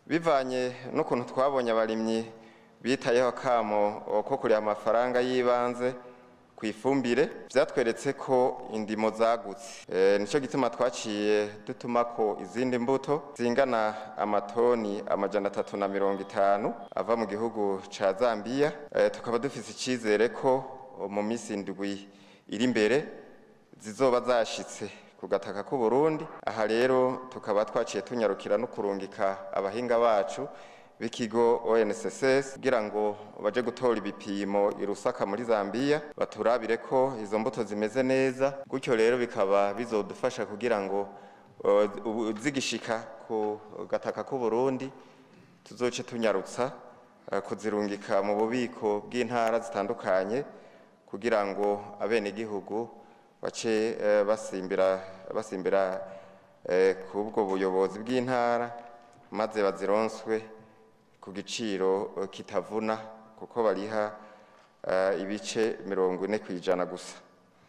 bivanye n'ukuntu twabonye abarimyi bitayeho akamo ko kuriha amafaranga y'ibanze ku ifumbire vyatweretse ko indimo zagutse e, nico gituma twaciye dutuma ko izindi mbuto zingana amatoni amajana atatu na mirongo itanu ava mu gihugu ca Zambia e, tukaba dufise icizere ko mu misi indwi iri imbere zizoba zashitse ku gataka k'u Burundi aha rero tukaba twaciye tunyarukira no kurungika abahinga bacu b'ikigo ONSS kugira ngo baje gutora ibipimo i Rusaka muri Zambia baturabire ko izo mbuto zimeze neza gutyo rero bikaba bizodufasha kugira ngo uh, zigishika ku gataka k'u Burundi tuzoce tunyarutsa uh, kuzirungika mu bubiko bw'intara zitandukanye kugira ngo abene gihugu bace uh, basimbira basimbira kubwo buyobozi bw'intara maze bazironswe ku giciro kitavuna kuko bariha ibice mirongo ine ku ijana gusa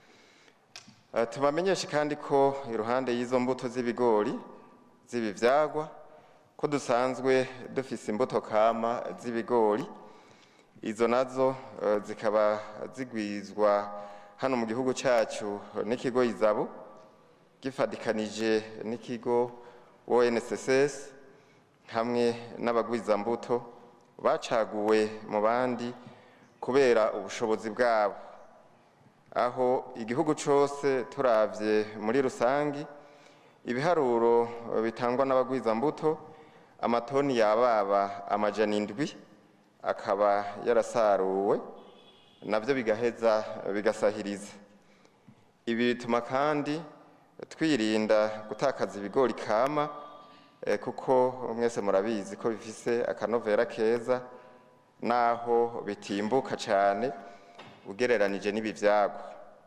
tubamenyeshe kandi ko iruhande y'izo mbuto z'ibigori z'ibivyagwa ko dusanzwe dufise imbuto kama z'ibigori izo nazo zikaba zigwizwa hano mu gihugu cyacu n'ikigo izabo gifadikanije n'ikigo ONSS hamwe n'abagwizambuto bacaguwe mu bandi kubera ubushobozi bwabo aho igihugu cyose turavye muri rusangi ibiharuro bitangwa n'abagwizambuto amatoni yababa amajana indwi akaba yarasaruwe nabyo bigaheza bigasahiriza ibi bituma kandi twirinda gutakaza ibigori kama kuko mwese murabizi ko bifise akanovera keza naho bitimbuka cyane ugereranije n'ibivyagwa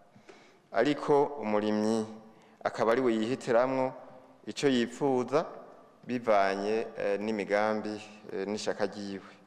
ariko umurimyi akaba ari we yihitiramwo ico yipfuza bivanye n'imigambi n'ishaka ryiwe